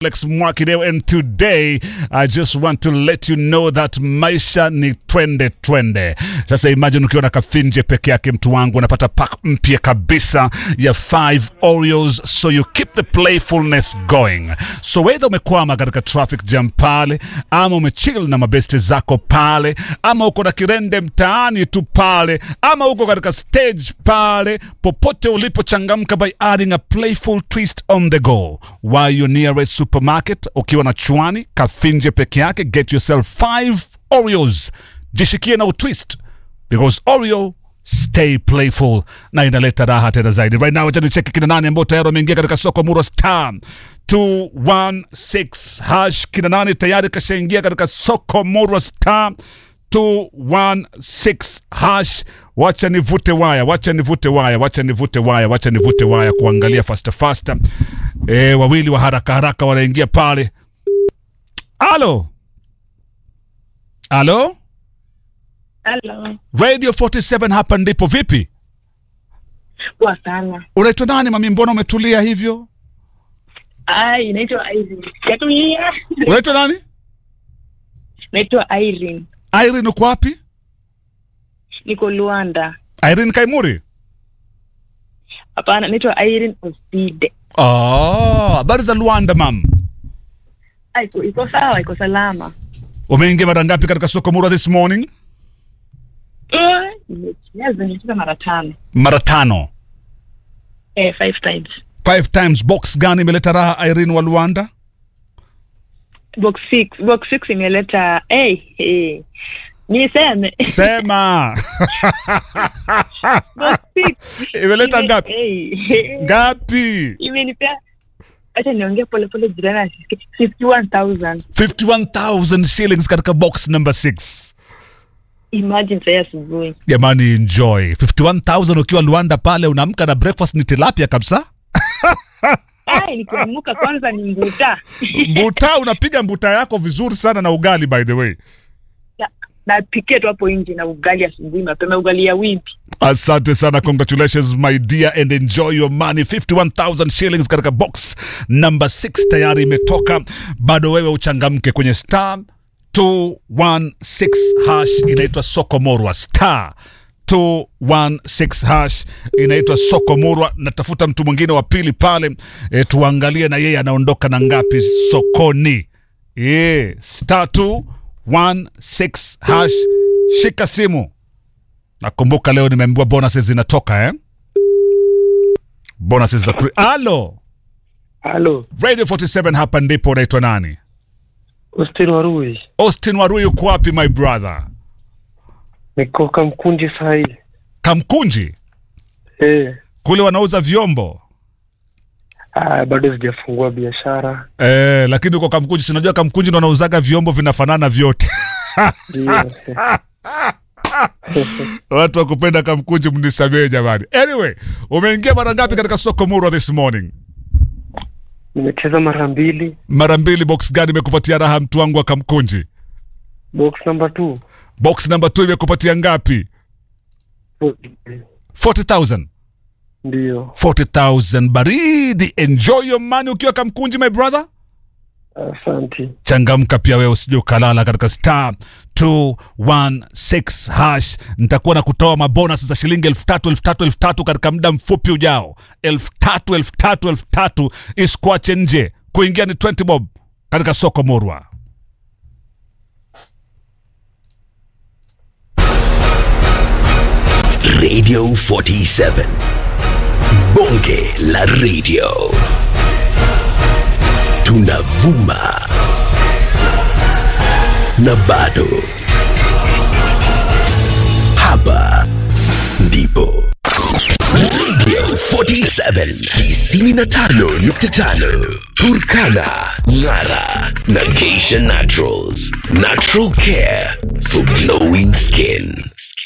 Alex Mwakideo and today I just want to let you know that maisha ni twende twende. Sasa imagine ukiwa na kafinje peke yake, mtu wangu, unapata pack mpya kabisa ya 5 Oreos, so you keep the playfulness going. So whether umekwama katika traffic jam pale, ama umechill na mabeste zako pale, ama uko na kirende mtaani tu pale, ama uko katika stage pale, popote ulipochangamka by adding a playful twist on the go while you're nearest supermarket ukiwa na chwani kafinje peke yake get yourself 5 oreos jishikie na utwist because oreo stay playful na inaleta raha tena zaidi right now acha nicheki kina nani ambao tayari wameingia katika soko muro star 216 hash kina nani tayari kashaingia katika soko muro star 216 hash wacha nivute waya wacha nivute waya wacha nivute waya wacha nivute waya kuangalia faster faster e, wawili wa haraka haraka wanaingia pale alo alo Halo. radio 47 hapa ndipo vipi Poa sana. unaitwa nani mami mbona umetulia hivyo Ai, naitwa Irene. Sijatulia. unaitwa nani Naitwa Irene. irene uko wapi Niko Luanda. irene kaimuri Hapana, naitwa Irene Oside. Ah, habari za luanda mam Ai, iko iko sawa, iko salama. umeingia mara ngapi katika soko mura this morning Eh, nimecheza nimecheza mara tano. mara tano Eh, five times. five times box gani imeleta raha irene wa luanda Box six. Box six imeleta hey, hey. Niseme. sema Box six. imeleta Ime- ngapi Hey, hey. ngapi Imenipea acha niongee pole pole jirani asisikie. 51,000. 51000 shillings katika box number 6 Imagine sasa asubuhi. jamani enjoy 51000 ukiwa luanda pale unaamka na breakfast ni tilapia kabisa Ai, nikiamuka kwanza ni mbuta. mbuta unapiga mbuta yako vizuri sana na ugali by the way Na- napikia tu hapo nje na ugali asubuhi mapema, ugali ya wimpi. asante sana congratulations my dear and enjoy your money 51000 shillings katika box number 6 tayari imetoka bado wewe uchangamke kwenye star 216 hash inaitwa soko morwa star 216 hash inaitwa soko morwa natafuta mtu mwingine wa pili pale e, tuangalie na yeye anaondoka na ngapi sokoni e, star 216 hash shika simu nakumbuka leo nimeambiwa bonuses zinatoka eh? bonuses za three. alo Halo, radio 47 hapa ndipo unaitwa nani Austin Warui. austin warui uko wapi my brother Niko Kamkunji saa hii. kamkunji Eh, kule wanauza vyombo ah, bado sijafungua biashara. eh, lakini uko kamkunji sinajua kamkunji ndo wanauzaga vyombo vinafanana vyote Ndio. watu wa kupenda kamkunji mnisamee jamani anyway umeingia mara ngapi katika soko murwa this morning Nimecheza mara mbili. mara mbili box gani imekupatia raha mtu wangu wa kamkunji Box number 2. box number 2 imekupatia ngapi 40000 Ndio. 40000 baridi enjoy your money ukiwa kamkunji my brother Asante. changamka pia wewe usije ukalala katika star 216 hash nitakuwa na kutoa mabonus za shilingi elfu tatu elfu tatu elfu tatu katika muda mfupi ujao elfu tatu elfu tatu elfu tatu isikuache nje kuingia ni 20 bob katika soko murwa Radio 47. Bonge la radio. Tunavuma. Na bado. Hapa ndipo. Radio 47 95.5 Turkana, Ngara na Geisha Naturals. Natural care for glowing skin.